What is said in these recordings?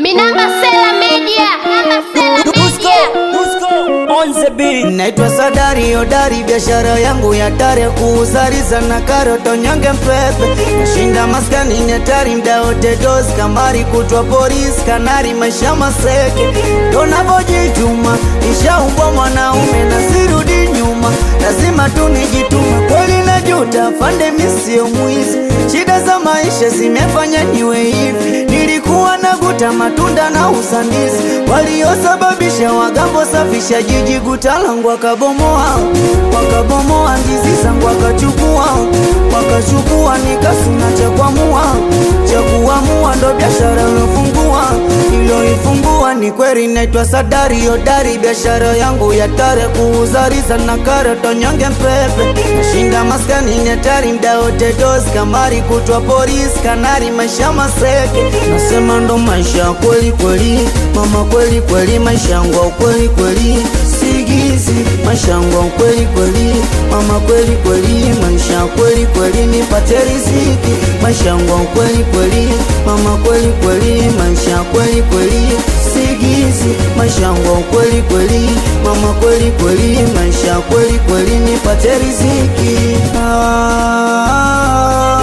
Minamba Sela Media. Minamba Sela Media. Naitwa Sadari Hodari, biashara yangu ya tare kuuzariza na karoto nyonge mpepe, nashinda maskani netari mda wote dozi kamari kutwa polisi kanari maisha maseke tonavojituma ishaumbwa mwanaume na sirudi nyuma, lazima tu nijitume kweli najuta fande misio mwizi, shida za maisha zimefanya niwe hivi, nilikuwa naguta matunda na usandizi waliosababisha wagambo safisha jiji gutalangu wakabomoa wakabomoa ndizi zangu wakachukua wakachukua nikasuna cha kuamua cha kuamua ndo biashara ilofungua iloifungua ni kweli naitwa Sadari Hodari biashara yangu ya tare kuuzariza na karoto nyonge mpepe nashinda maskani netari mda wote dozi kamari kutwa polisi kanari maisha maseke nasema ndo maisha ya kweli kweli mama kweli kweli maisha yangu ya kweli kweli sigizi maisha yangu ya kweli kweli mama kweli kweli maisha ya kweli kweli nipate riziki maisha yangu ya kweli kweli mama kweli kweli maisha ya kweli kweli sigizi maisha yangu ya kweli kweli mama kweli kweli maisha ya kweli kweli nipate riziki ah,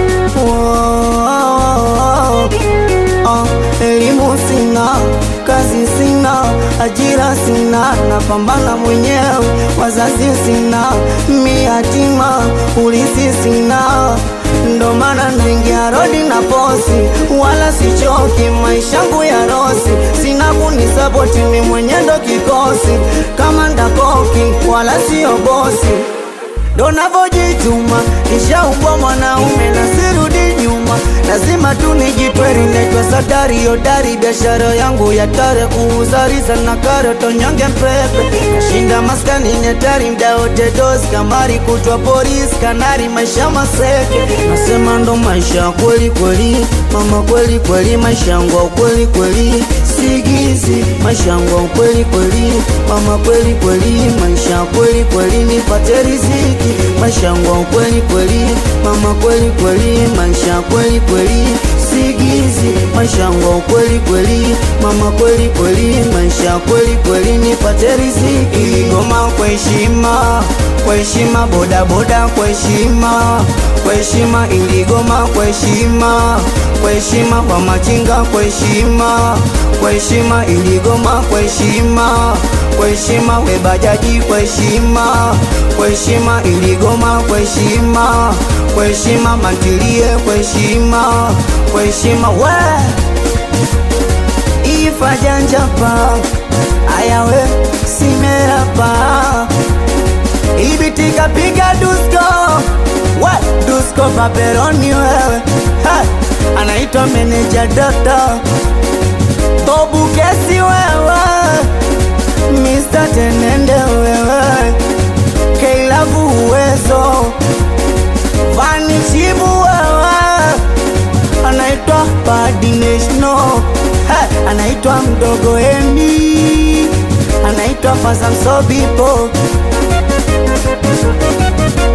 wow, ah, elimu sina kazi sina ajira sina napambana mwenyewe wazazi sina mi yatima ulisi sina ndo maana naingia rodi na posi wala sichoki maishangu ya rosi sina kunisapoti mi mwenye ndo kikosi kama ndakoki wala sio bosi ndo navojituma ishaumbwa mwanaume na sirudi nyuma lazima tu nijitweri naitwa Sadari Hodari biashara yangu ya tare kuuzariza na karoto nyonge mpepe nashinda maskani netari mda wote dozi kamari kutwa polisi kanari maisha maseke nasema ndo maisha ya kweli kweli mama kweli kweli maisha yangu ya kweli kweli sigizi maisha yangu ya kweli kweli mama kweli kweli maisha ya kweli kweli nipate riziki maisha yangu ya kweli kweli mama kweli kweli maisha ya kweli kweli sigizi maisha yangu ya kweli kweli mama kweli kweli maisha ya kweli kweli nipate riziki goma kwa heshima kwa heshima bodaboda kwa heshima kwa heshima iligoma kwa heshima kwa heshima kwa machinga kwa heshima kwa heshima iligoma kwa heshima kwa heshima we bajaji kwa heshima kwa heshima iligoma kwa heshima kwa heshima mantilie kwa heshima kwa heshima we ifajanjapa ayawe simerapa ibitika piga dusko we dusko paperoni wewe ha! anaitwa meneja dota bobu kesi wewe Mr. Tenende wewe Keilavu uwezo Vani Chibu wewe Anaitwa Badi National ha, Anaitwa Mdogo Emi Anaitwa Fazam Sobipo